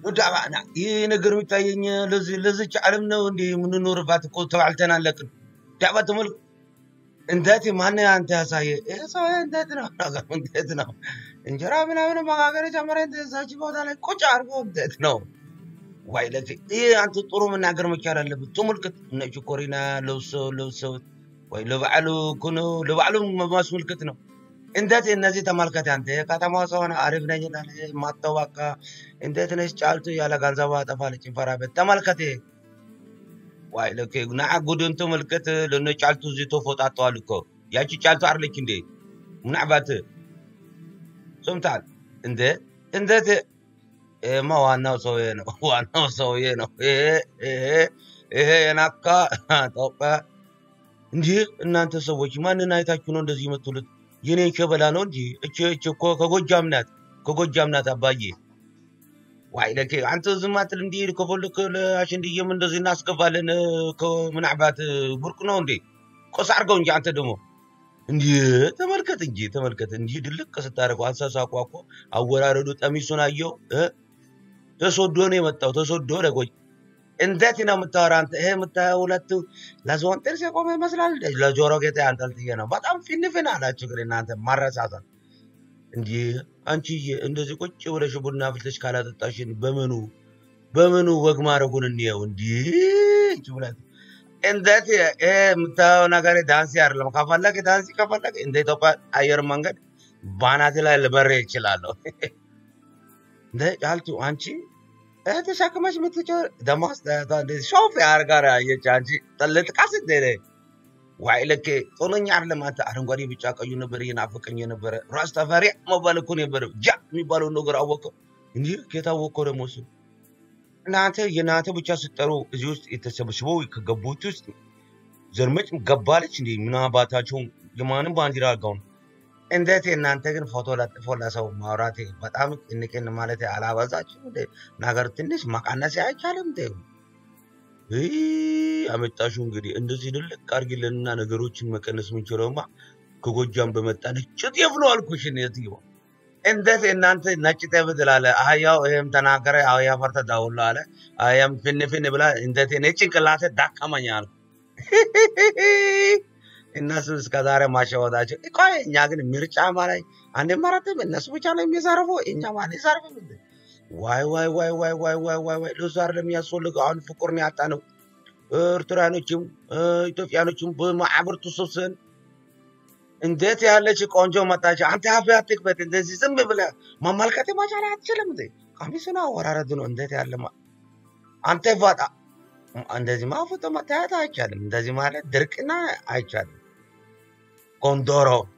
ዳባ ና ይህ ነገር የሚታየኝ ለዚህ ለዚች ዓለም ነው እንዲህ የምንኖርባት እኮ ተባልተን አለቅን። ዳባ ተመልክ እንዴት ማን አንተ ያሳየ ይህ ሰው እንዴት ነው ነገሩ? እንዴት ነው እንጀራ ምናምን መጋገር ጀመረ። እዛች ቦታ ላይ ቁጭ አድርጎ እንዴት ነው ዋይ ለዚ ይህ አንተ ጥሩ መናገር መቻል አለብህ። ተመልከት እነ ችኮሪና ለብሰው ለብሰው ወይ ለበዓሉ እኮ ነው ለበዓሉ ማስመልከት ነው። እንዴት እነዚህ ተመልከት አንተ የከተማ ሰው ሆነ አሪፍ ነኝ ትላለህ፣ ማታወቃ እንዴት ነች ጫልቱ ያለ ገንዘቧ ጠፋለች ጭፈራ ቤት ተመልከት። ዋይ ለኬ ና ጉድን ተመልከት። ለነ ጫልቱ እዚህ ተፎጣጠዋል እኮ ያቺ ጫልቱ አርለች እንዴ ምናዕባት ሰምታል እንደ እንዴት ይሄማ ዋናው ሰውዬ ነው። ዋናው ሰውዬ ነው። ይሄ ይሄ ይሄ የናካ ኢትዮጵያ እንዲህ እናንተ ሰዎች ማንን አይታችሁ ነው እንደዚህ የምትሉት? የኔ ሸበላ ነው እንጂ እች እች እኮ ከጎጃም ናት፣ ከጎጃም ናት አባዬ። ዋይ ለኬ አንተ ዝም አትል። እንዲህ ከፈለክ ለአሸንድዬም እንደዚህ እናስገባለን። ከምናዕባት ብርቅ ነው እንዴ? ቆስ አድርገው እንጂ አንተ ደግሞ እንዲህ ተመልከት እንጂ ተመልከት። እንዲህ ድልቅ ስታደርገው አሳሳቋ እኮ አወራረዱ ጠሚሱን አየው እ ተሶዶ ነው የመጣው ተሶዶ ለጎጅ እንዴት ነው የምታወራ አንተ? ይሄ የምታየው ሁለቱ ለዝሆን ጥርስ የቆመ ይመስላል። ለጆሮ ጌታ አንጠልጥዬ ነው። በጣም ፊንፊን አላችሁ ግን እናንተ ማረሳሳት እንዲህ አንቺዬ እንደዚህ ቁጭ ብለሽ ቡና አፍልተሽ ካላጠጣሽን በምኑ በምኑ ወግ ማድረጉን እንየው። እንዲህ እች ብለት እንዴት ይሄ የምታየው ነገር ዳንስ አይደለም። ከፈለግ ዳንስ ከፈለግ እንደ ኢትዮጵያ አየር መንገድ ባናት ላይ ልበሬ ይችላለሁ። እንደ ጫልቱ አንቺ እህ ተሸክመሽ የምትጮህ ደግሞ አስተያየቷ እንደዚህ ሾፍ አድርጋ ነው ያየች። አንቺ ልጥቀስ እንደ እኔ ዋይ ልኬ ጦነኛ አይደለም አንተ። አረንጓዴ ቢጫ ቀዩ ነበር እየናፈቀኝ የነበረ ራስ ተፈሪ መባል እኮ ነበር። ጃ የሚባለውን ነገር አወቀው። እንዲህ ከታወቀው ደግሞ እሱ እናንተ የእናንተ ብቻ ስጠሩ እዚህ ውስጥ የተሰበስበው ከገቡት ውስጥ ዘርመጭ ገባለች እንዴ? ምን አባታቸው የማንም ባንዲራ አድርገው ነው? እንዴት የእናንተ ግን ፎቶ ለጥፎ ለሰው ማውራት በጣም ቅንቅን ማለት አላበዛችሁ? ነገር ትንሽ መቀነስ አይቻልም? እንዴ ይህ አመጣሹ እንግዲህ እንደዚህ ድልቅ አድርጊልንና ነገሮችን መቀነስ የምንችለውማ ከጎጃም በመጣ ነጭ ጤፍ ነው አልኩሽ። እነዚህ እንዴት እናንተ ነጭ ጤፍ ትላለህ? አህያው ይሄም ተናገረ። አህያ ፈርተ ዳውላ አለ። አህያም ፍንፍን ብላ እንዴት እኔ ጭንቅላቴ ዳከመኝ አልኩ። እነሱ እስከዛሬ ማሸወታቸው ቆይ፣ እኛ ግን ምርጫ ማለት አንድ መረጥም እነሱ ብቻ ነው የሚዘርፉ፣ እኛ ማን ይዘርፍም? እንዴ? ዋይ ዋይ ዋይ ዋይ ዋይ ዋይ ዋይ ዋይ ለዛ አይደለም የሚያስፈልገው። አሁን ፍቅርን ያጣ ነው። ኤርትራኖችም ኢትዮጵያኖችም በማዕበር ተሰብስበን እንዴት ያለች ቆንጆ መጣች። አንተ አፍ አትክፈት። እንደዚህ ዝም ብለህ መመልከት መቻል አትችልም እንዴ? ቀሚሱን አወራረድ ነው እንዴት ያለ ማ- አንተ ፋጣ እንደዚህ ማፎቶ መታየት አይቻልም። እንደዚህ ማለት ድርቅና አይቻልም። ጎንደሮ